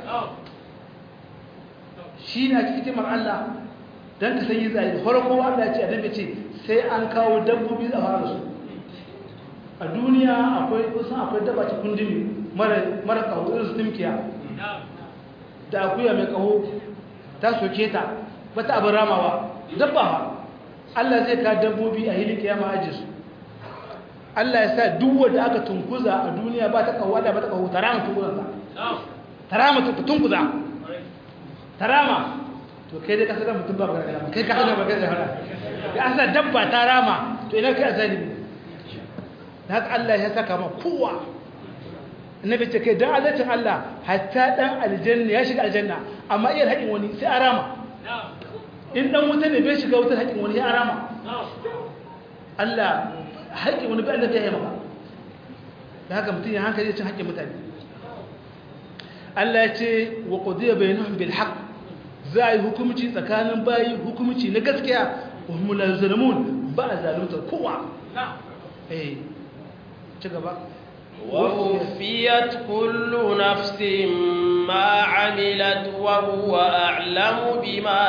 shi na cikin hikimar Allah don ka san yi zai da farko Allah ya ce a dabe ce sai an kawo dabbobi a fara su a duniya akwai kusan akwai daba ta kundin mara kawo irin su timkiya da akuya mai kawo ta soke ta bata abin ramawa dabba ba Allah zai ka dabbobi a hilin kiyama ajiye su Allah ya sa duk wanda aka tunkuza a duniya ba ta kawo da ba ta kawo tarama tunkuzan sa tarama tunkuza tarama to kai dai ka saka mutum ba gargara kai ka saka magana da hana ya asa dabba tarama to ina kai azalimi haka Allah ya saka ma kowa annabi ce kai dan azatin Allah hatta dan aljanna ya shiga aljanna amma iya haƙin wani sai arama in dan wuta ne bai shiga wutar haƙin wani ya arama Allah haƙƙin wani bayan da ta yi maka da haka mutum ya hankali cin haƙƙin mutane Allah ya ce wa ƙudiyar bayanan bil haƙ za a yi hukumci tsakanin bayi hukumci na gaskiya wa mular zalimun ba a zaluntar kowa eh ci gaba ووفيت كل نفس ما عملت وهو أعلم بما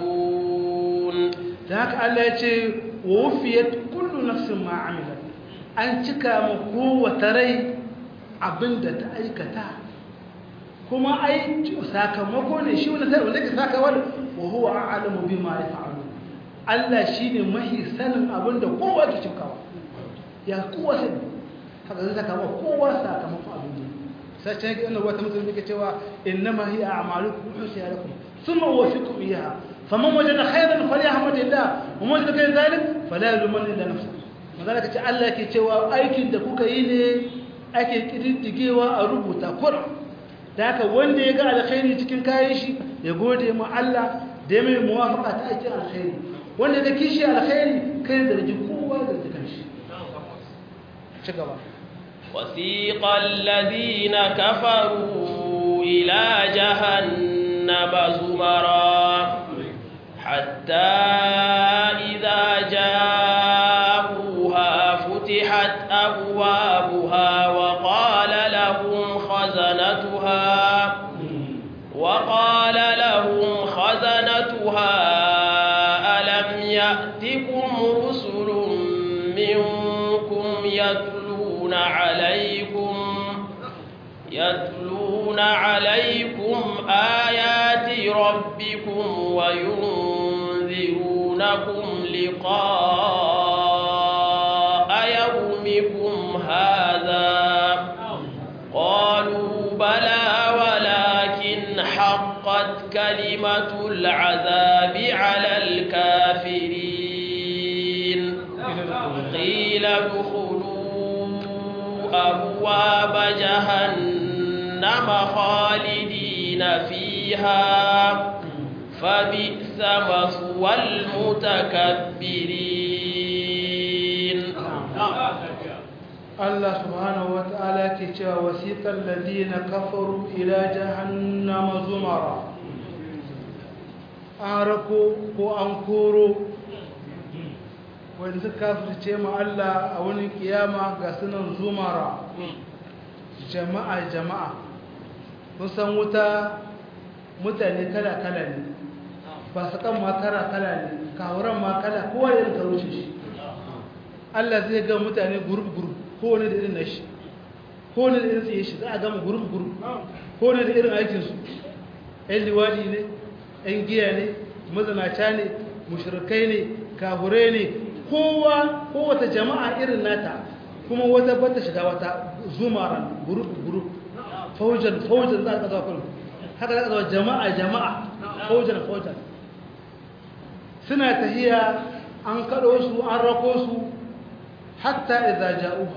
يفعلون da haka Allah ya ce wa wufiyat kullu nafsin ma amilat an cika ma kowace rai abinda ta aikata kuma ai sakamako ne shi wani sai wanda ke sakawa wa huwa a'lamu bima yaf'alu Allah shine mahi sanin abinda kowa ke cikawa ya kowa sai haka zai saka ma kowa sakamakon abin da sai ce ga wata mutum yake cewa innama hiya a'malukum husiya lakum thumma uwaffiqukum iyyaha faman wajada khayran falyahmadillah wa man wajada ghayra dhalik fala yulman illa nafsa magana kace Allah yake cewa aikin da kuka yi ne ake kididdigewa a rubuta Qur'an da haka wanda ya ga alkhairi cikin kayan shi ya gode ma Allah da mai muwafaqa ta aikin alkhairi wanda ya kishi alkhairi kai da riji kowa da jikin shi ci gaba وثيق الذين كفروا إلى جهنم زمرا حتى إذا جاءوها فتحت أبوابها وقال لهم خزنتها وقال لهم خزنتها ألم يأتكم رسل منكم يتلون عليكم يتلون عليكم آيات ربكم وينذرونكم لقاء يومكم هذا قالوا بلى ولكن حقت كلمة العذاب على الكافرين قيل ادخلوا أبواب جهنم خالدين فيها فبئس مثوى المتكبرين Allah subhanahu wa ta'ala ke cewa wasiqal ladina kafaru ila jahannama zumara an rako ko an koro wanda suka kafirce ma Allah a wani kiyama ga sunan zumara jama'a jama'a kun san wuta mutane kala kala ne ba su kan ma kala kala ne kawuran ma kala kowa yin karuce shi Allah zai ga mutane gurub gurub kowane da irin nashi kowane da irin tsaye shi za a gama gurub gurub kowane da irin aikinsu ‘yan liwadi ne ‘yan giya ne mazanaca ne mushrikai ne kahure ne kowa kowata jama'a irin nata kuma wata bata shiga wata zumaran gurub gurub faujan faujan za a ƙasa kullum haka za a zama jama'a jama'a faujan faujan suna tahiya an kaɗo su an rako su hatta idza ja'uha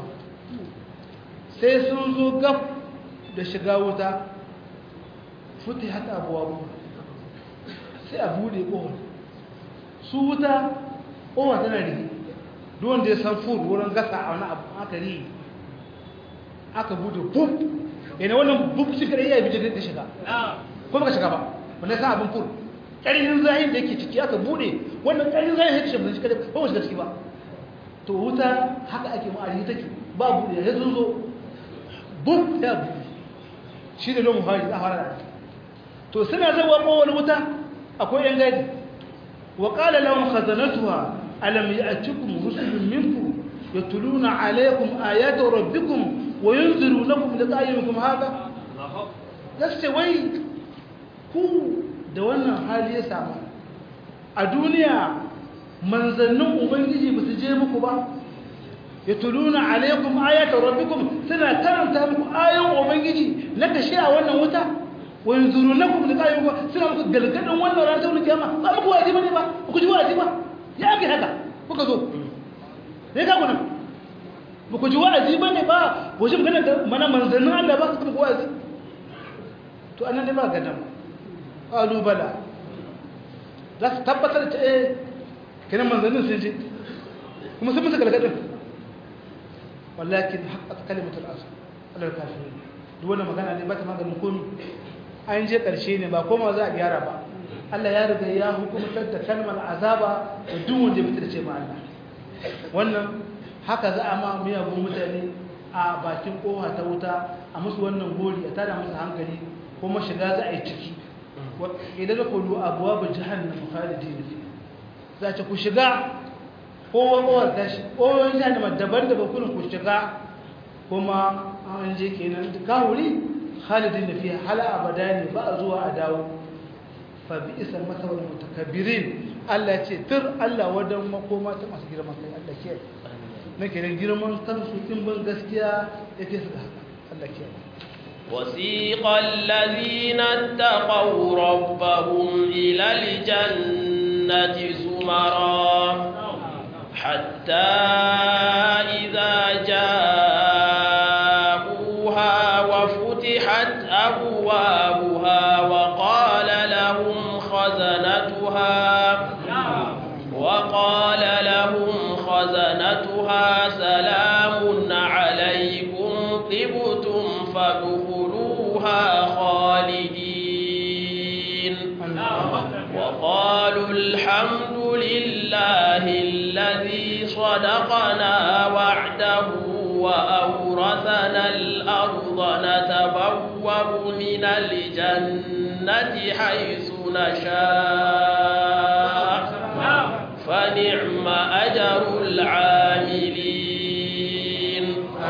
sai sun zo gab da shiga wuta futihat abwabu sai a bude kohon su wuta kowa tana rigi duk wanda ya san fur wurin gasa a wani abu aka ri aka bude bub yana wannan bub shi kare ya bije da shiga ko baka shiga ba wanda san abin fur ƙarfin zahin da yake ciki aka bude wannan ƙarfin zahin ya shiga shi kare ba mu shiga ciki ba to wuta haka ake ma'ari take ba buɗe ya sun zo buk ya buɗe shi da lomu hari a fara to suna zawa kowane wuta akwai yan gadi wa qala lahum khazanatuha alam ya'tikum rusulun minkum yatluna alaykum ayati rabbikum wa yunzirunakum liqa'a yawmikum hadha yace wai ku da wannan hali ya samu a duniya manzannin ubangiji ba su je muku ba ya tuluna alaikum ayatan rabbikum suna karanta muku ayoyin ubangiji na kashe a wannan wuta wa yanzurunakum liqa'ikum suna muku galgadin wannan ran ta kiyama ba muku wajibi ne ba ku ji wajibi ba ya ga haka kuka zo sai ka kuna ba ku ji wa'azi ba ne ba ku ji magana da mana manzannin Allah ba su muku wa'azi to annan dai ba gadan qalu bala za su tabbatar da eh kenan manzannin sun ji kuma sun musu galgadin wallakin haqqat kalimatul asr alal kafirin duk wannan magana ne ba ta maganin komai an je karshe ne ba koma za a gyara ba Allah ya riga ya hukumtar da kalmar azaba da duk wanda bai tarce ma Allah wannan haka za a ma miyagun mutane a bakin kowa ta wuta a musu wannan gori a tada musu hankali kuma shiga za a yi ciki idan ku lu abuwa ba jahannam khalidin fi za ta ku shiga kowa kowar tashi kowa jahannama daban-daban kurin ku shiga kuma an je kenan kawuri khalidin da fiye hala abada ne ba a zuwa a dawo fa bi isa masawar mutakabbirin Allah ce tur Allah wadan makoma ta masu girman kai Allah ke nake da girman kansu in ban gaskiya yake su haka Allah ke وسيق الذين اتقوا ربهم إلى الجنة زمرا حتى إذا جاءوها وفتحت أبوابها وقال لهم خزنتها وقال لهم خزنتها سلام عليكم طبتم فادخلوها خالدين وقالوا الحمد لله الذي صدقنا وعده وأورثنا الأرض نتبوأ من الجنة حيث نشاء فنعم أجر العاملين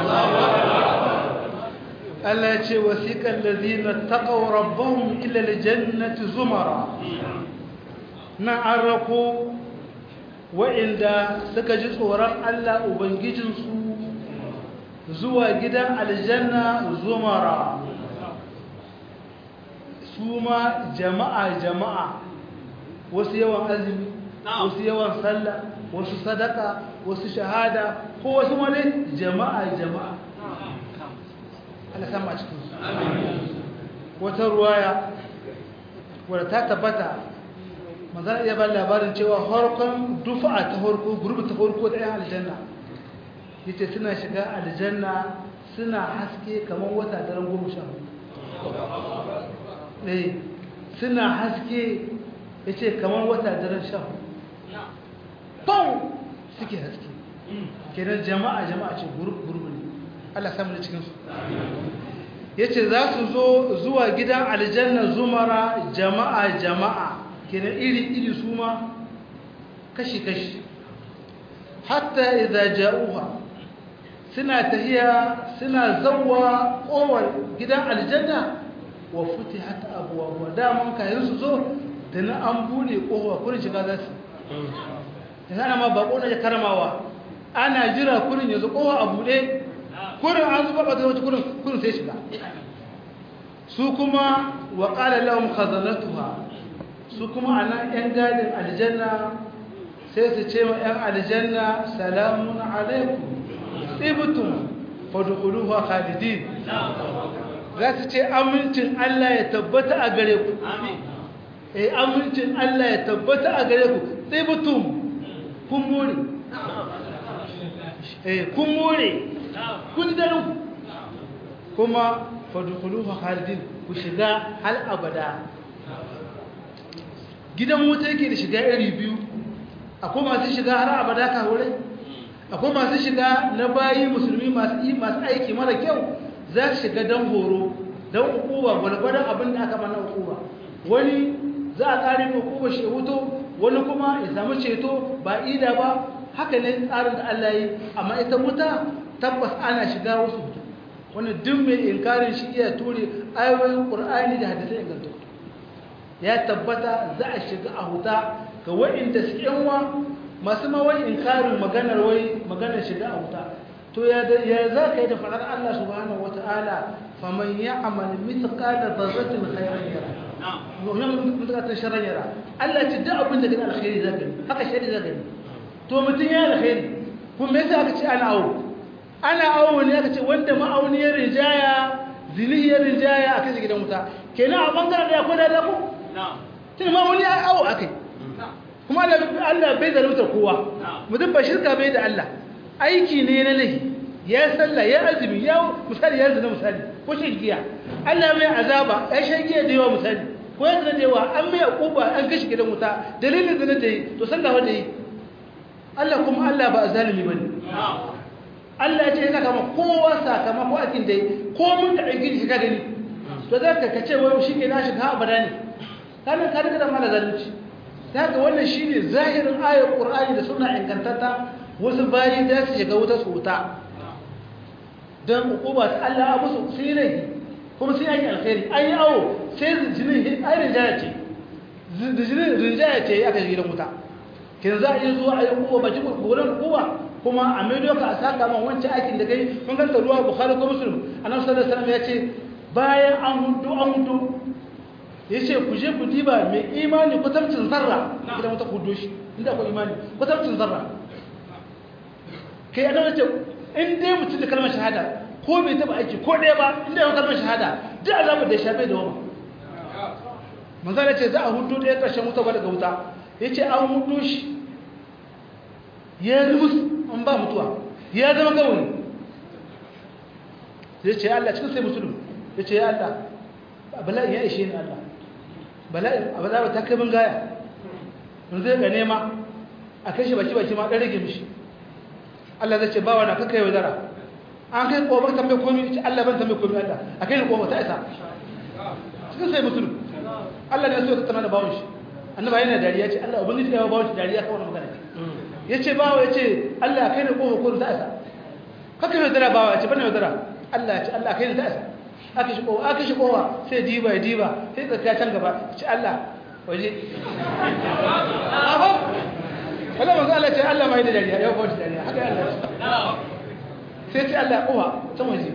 Allah ya ce wasiƙar lazina taƙaw rabbahum ila aljannati zumara na an rako wa'inda suka ji tsoron Allah ubangijinsu zuwa gidan aljanna zumara su ma jama'a jama'a wasu yawan azumi wasu yawan sallah wasu sadaka wasu shahada ko wasu wani jama'a jama'a Allah sama cikin su wata ruwaya wadda ta tabbata manzana iya ba labarin cewa harkon dufa'a ta harko gurbi ta harko da 'yan aljanna yace suna shiga aljanna suna haske kamar wata daren goma sha eh suna haske yace kamar wata daren sha bau suke haske kenan jama'a jama'a ce gurbi gurbi ne Allah samu da cikinsu ya ce za su zo zuwa gidan aljanna zumara jama'a jama'a kenan iri-iri su ma kashi-kashi hatta idza ja'uha suna tahiya suna zawwa kowar gidan aljanna wa futihat abwaab daman kayan su zo da na an bude kowa kurin shiga za su yanzu ana ma bako na karamawa ana jira kurin yanzu kowa a bude kurin an zuba ba wata kurin kurin sai shiga su kuma wa qala lahum khazanatuha su kuma anan yan gadin aljanna sai su ce ma yan aljanna salamun alaikum ibtum fadkhuluha khalidin za su ce amincin Allah ya tabbata a gare ku eh amincin Allah ya tabbata a gare ku ibtum kun more eh kun more kun daru kuma fadukuluha khalidin ku shiga hal abada gidan wuta yake da shiga iri biyu akwai masu shiga har abada ka hore akwai masu shiga na bayi musulmi masu yi masu aiki mara kyau za su shiga don horo don ukuba gwalgwadon abin da aka mana ukuba wani za a kare ukuba shi hutu wani kuma ya samu ceto ba ida ba haka ne tsarin da Allah yi amma ita wuta tabbas ana shiga wasu wani duk mai inkarin shi iya ture ayoyin ƙur'ani da hadisai ingantattu ya tabbata za a shiga a huta ga waɗanda su yanwa masu mawai inkarin maganar wai maganar shiga a huta to ya za ka yi da faɗar Allah subhanahu wa ta'ala faman ya amal mithqala dharratin khairan yara wannan mithqala sharran yara Allah ce duk abin da gani alkhairi za gani haka shari za gani to mutum ya alkhairi kuma me yasa aka ce ana awo ana awo ne aka ce wanda ma'auniyar rijaya zinihiyar rijaya a kashe gidan wuta kenan a bangaren da ya kwada da ku tun ma'auni a awo a kai kuma allah bai zalunta kowa mutum ba shirka bai da allah aiki ne na lahi ya sallah ya azumi ya misali ya zina misali ko shi giya allah mai azaba ya shan giya da yawa misali ko ya zina da yawa an mai akuba an kashe gidan wuta dalilin zina da yi to sallah wanda yi allah kuma allah ba a zalimi ba ne Allah ya ce yana kama kowa sakamako akin da yi ko mun da ɗauki shi ka gani to za ka kace wai shi ke na shiga abada ne kana ka daga da mala zalunci ta ga wannan shi ne zahirin ayar ƙur'ani da suna ingantatta wasu bayi za su shiga wuta su wuta don hukuma ta Allah abu su sun yi laifi kuma sun yi alkhairi an yi awo sai jinin ai rinjaya ce da jinin rinjaya ce aka shiga gidan wuta kin za a yi zuwa a yi hukuma ba cikin gurin hukuma kuma a maido ka a saka man wancan aikin da kai mun ganta ruwa bukhari ko muslim annabi sallallahu alaihi wasallam ya ce bayan an hudu an hudu ya ce ku je ku diba mai imani kwatamcin zarra idan wata kudo shi inda akwai imani kwatamcin zarra kai a nan ce in dai mutum da kalmar shahada ko bai taba aiki ko ɗaya ba inda yawan kalmar shahada duk azabar da ya shafe da wama manzana ce za a hudu ɗaya ƙarshen wuta ba daga wuta ya ce an hudu shi ya rumus an ba mutuwa ya zama gawani ya ce Allah cikin sai musulun ya ce ya Allah bala'in ya ishe ni Allah bala'in a ba ta kai bin gaya mun zai ga nema a kai shi baki baki ma ɗan rage mishi Allah zai ce ba wani kakai yau dara an kai ƙobar tambaye komi ce Allah ban tambaye komi Allah a kai ni ƙobar ta isa cikin sai musulun Allah ne so ya tattana da bawon shi annaba yana dariya ce Allah ubangiji da ya bawon shi dariya kawai magana ya ce bawa ya ce Allah a kai ni ƙobar komi ta isa kakai yau dara bawa ya ce bane yau dara Allah ya ce Allah a kai ni ta isa aka shi kowa aka shi kowa sai diba ya diba sai tsaka can gaba ci Allah waje aho wala manzo Allah ce Allah mai da dariya yau ba shi dariya haka Allah sai ce Allah kowa can waje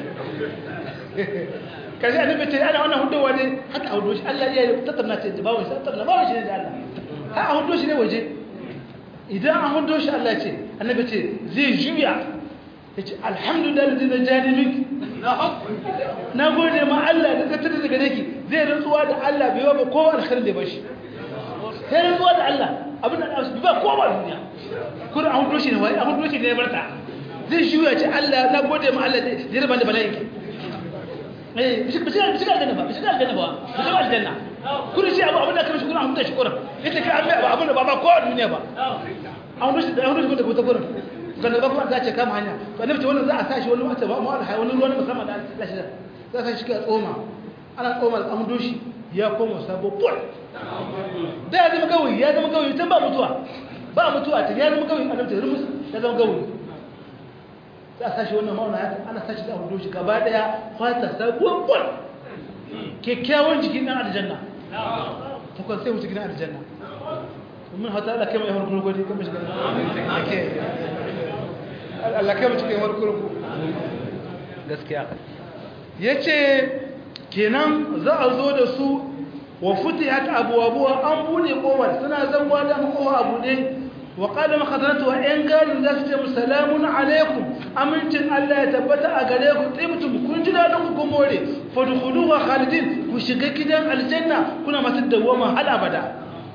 karshe annabi ce ana wannan hudu waje haka hudu shi Allah ya tattauna ce bawon shi tattauna bawon shi ne da Allah ha a hudu shi ne waje idan an hudu shi Allah ce annabi ce zai juya yace alhamdulillah ladzi najani miki na gode ma Allah da ka tada daga dake zai rantsuwa da Allah bai ba kowa alkhairin da bashi sai rantsuwa da Allah abin da Allah ba kowa duniya kuma an hudo shi ne wai an hudo shi ne barta zai shuya ce Allah na gode ma Allah da ya raba da bala'i eh bishi bishi bishi aljanna ba bishi aljanna ba bishi aljanna kuma shi abu abin da kamar shi kuma an hudo shi kuran yace kai an ba abin da ba ba kowa duniya ba an hudo shi da an hudo shi da kuran sannan ba kuma za ce kama hanya to annabi ce wannan za a sa shi wani wata ba mu alhai wani ruwan musamman da Allah shi za a sa shi ka tsoma ana tsoma da amdo shi ya koma sabo pol da ya zama gawayi ya zama gawayi tun ba mutuwa ba mutuwa ta ya zama gawayi annabi ce rumus ya zama gawayi za a sa shi wannan mauna ya ana sa shi da amdo shi gaba daya fata sabo pol kyakkyawan jikin dan aljanna ta kwan sai mutu gidan aljanna mun hata Allah kai mai yawan kurkuri kuma shi Allah kai mu cikin warkurku gaskiya yace kenan za a zo da su wa futihat abwabuha an bude kowar suna zanwa da kowa abu ne wa qala makhazanatu wa in garin za su ce salamun alaikum amincin Allah ya tabbata a gare ku tsibtum kun ji dadin ku kun more fadkhuluha khalidin ku shiga gidan aljanna kuna masu dawama hal abada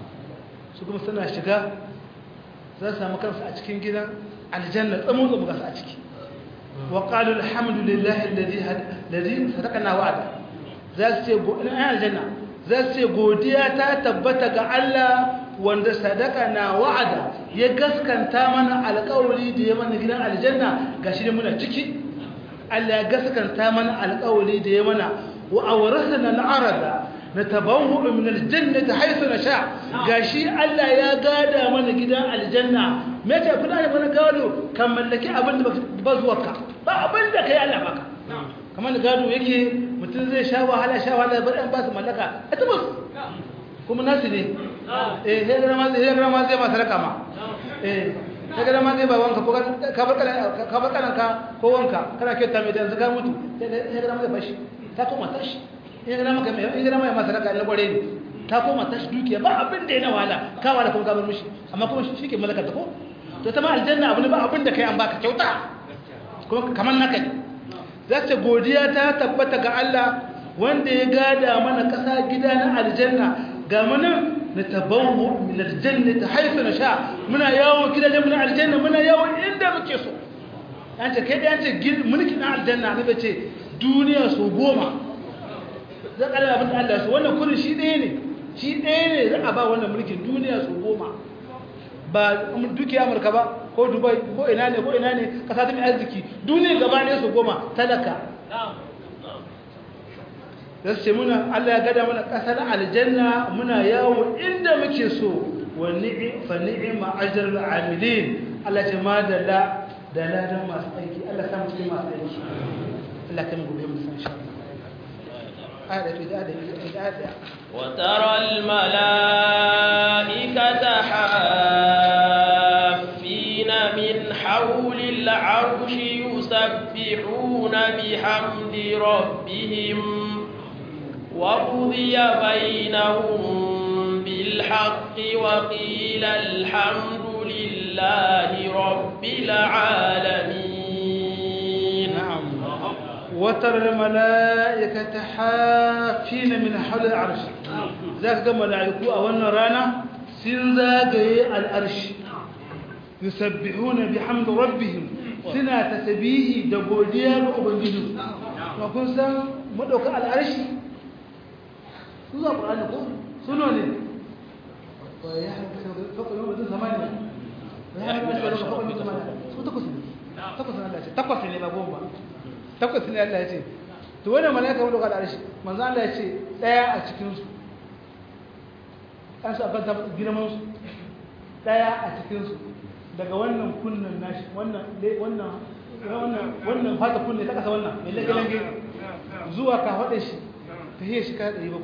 su kuma suna shiga za su samu kansu a cikin gidan aljanna tsamun tsamu gasu a ciki wa qalu alhamdulillahi alladhi alladhi sadaqana wa'ada za su ce go ina aljanna za su ce godiya ta tabbata ga Allah wanda sadaqana wa'ada ya gaskanta mana alƙawari da ya mana gidan aljanna gashi ne muna ciki Allah ya gaskanta mana alƙawari da ya mana wa awrasana al'arada natabawwa min aljannati haythu nasha gashi Allah ya gada mana gidan aljanna me ce kuna da mana gado kan mallaki abin da ba zuwa ka ba abin da kai Allah baka kamar gado yake mutum zai sha wahala sha wahala bar an ba su mallaka a tabbas kuma nasu ne eh sai ga ma sai ga ma zai ma sarka ma eh sai ga ma zai ba wanka ko ka bar kana ka bar kana ka ko wanka kana kyauta mai da zaka mutu sai ga ma zai bashi ta kuma tashi in ga maka mai in ga mai masaraka na gore ne ta koma tashi dukiya ba abin da yana wahala ka wala kuma ka bar mishi amma kuma shi ke mallaka ta ko to ta ma aljanna abu ne ba abin da kai an baka kyauta kuma kamar naka za ta godiya ta tabbata ga Allah wanda ya gada mana kasa gida na aljanna ga mana na tabawu min aljanna ta haifu na sha muna yawo gidajen muna aljanna muna yawo inda muke so an ce kai da an ce mulkin na aljanna ne ce duniya so goma zan ƙarar abin da Allah su wannan kudin shi ɗaya ne shi ɗaya ne za a ba wannan mulkin duniya su goma ba duki amurka ba ko dubai ko ina ne ko ina ne kasa ta mai arziki duniya gaba ne su goma talaka da su ce muna Allah ya gada mana ƙasar aljanna muna yawo inda muke so wa ni'im fa ni'ma ajrul amilin Allah ce ma da la da ladan masu aiki Allah samu cikin masu aiki Allah kan gobe mu san insha Allah ayat da da ayat da وترى الملائكة حافين من حول العرش يسبحون بحمد ربهم وقضي بينهم بالحق وقيل الحمد لله رب العالمين نعم وترى الملائكة حافين من حول العرش ذاك ملائكة أولنا رانا سنزاقي العرش يسبحون بحمد ربهم سنة تسبيه دبوديا وأبنجدوا وكن سن مدوك العرش سنة القرآن يقول سنة فوق يوم الدين ثمانية فوق يوم الدين ثمانية تقص تقص الله تقص ne ba goma takwas ne Allah ya ce to wannan malaika wanda ga arshi manzo Allah ya ce daya a cikin su an sa kan girman su daya a cikin su daga wannan kunnan nashi wannan wannan wannan wannan fata kunne ta kasa wannan mai lage lage zuwa ka hade shi ta hiye shi ka 700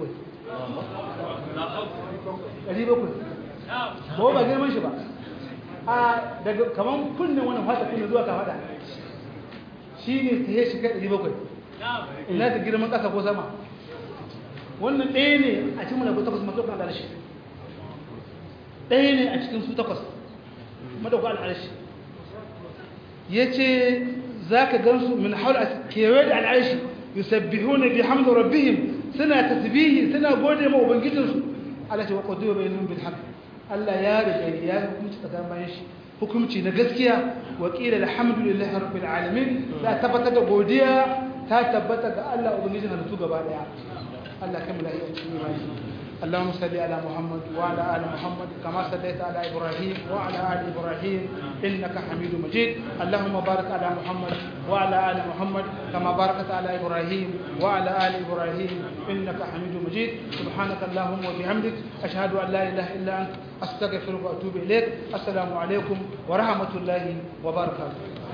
700 ba ba girman shi ba a daga kaman kunnen wannan fata kunne zuwa ka hada shi ne ta yi shiga ɗari bakwai ina ta girman ƙasa ko sama wannan ɗaya ne a cikin malabu takwas madaukan al'arshi ɗaya ne a cikin su takwas madaukan al'arshi ya ce za ka gansu min haula kewaye da al'arshi yusabbihu na bi hamdu rabbihim suna tasbihi suna gode ma ubangijinsu Allah ce wa qadu bainahum bil haqq Allah ya riga ya hukunci tsakanin bayan shi hukunci na gaskiya wa qila alhamdulillahi rabbil alamin da tabbatar da godiya ta tabbata ga Allah ubangijin halittu gaba daya Allah kai mulai a cikin imani اللهم صل على محمد وعلى ال محمد كما صليت على ابراهيم وعلى ال ابراهيم انك حميد مجيد اللهم بارك على محمد وعلى ال محمد كما باركت على ابراهيم وعلى ال ابراهيم انك حميد مجيد سبحانك اللهم وبحمدك اشهد ان لا اله الا انت استغفرك واتوب اليك السلام عليكم ورحمه الله وبركاته